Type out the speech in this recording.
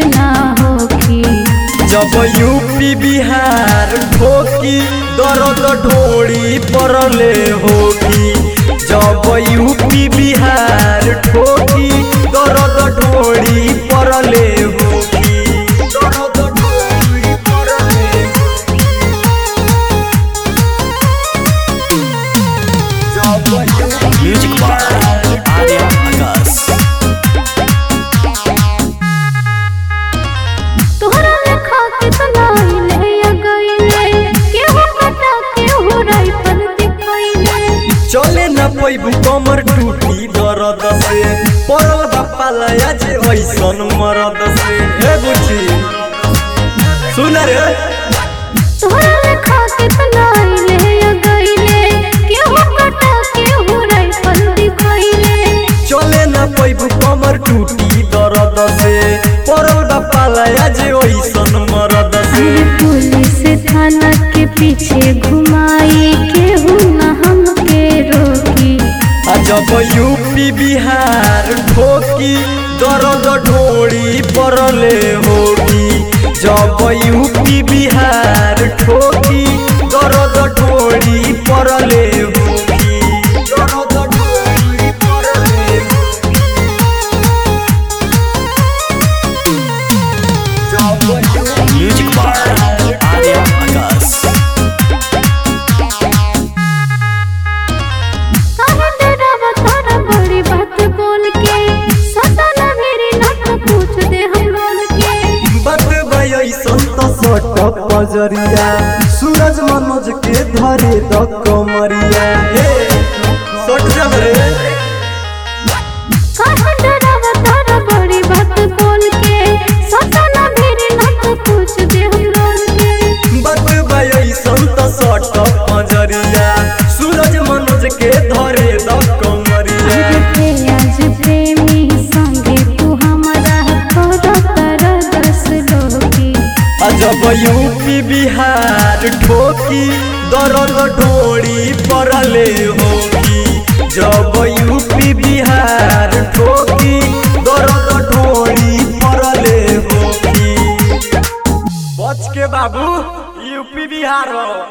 ना होखी जब यूपी बिहार ठोकी दर्द ढोड़ी परले होगी जब यूपी बिहार ठोकी दर्द ढोड़ी परले होगी दर्द ढोड़ी परले जब म्यूजिक बाय आर्या आकाश तोहरा लेखा कितना अइले या गइले केहू कटा केहू राइफल दिखइले चले न पैबू कमर टूटी दर्द से पड़ल बापा लया जे ऐसन मरद से हे बुची सुन रे तोहरा लेखा कितना अइले या गइले केहू कटा केहू राइफल दिखइले चले न पैबू कमर टूटी दर्द से पड़ल बापा लया जे ऐसन मरद से अरे पुलिस थाना के पीछे घुमाई केहू न हमके रोकी आ जब यूपी बिहार ठोकी दर्द ढोड़ी परले होगी जब यूपी बिहार ठोकी दर्द ढोड़ी परले होगी दर्द ढोड़ी परले जब म्यूजिक बाय आर्या आकाश काहे डरावा तारा बड़ी बात बोल के सदा न मेरी नाक पूछ दे हम लोल के बात भई संत सट पजरिया सूरज मनोज के धरे द कमरिया हे सट जब रे काहे डरावा तारा बड़ी बात बोल के सदा न मेरी नाक पूछ दे हम लोल के बात भई संत सट पजरिया सूरज मनोज के धरे द कमरिया अरे आज प्रेमी संगे तू हमारा कर कर दस लोगी जब यूपी बिहार ठोकी दर्द ढोड़ी परले होगी जब यूपी बिहार ठोकी दर्द ढोड़ी परले होगी बच के बाबू यूपी बिहार हो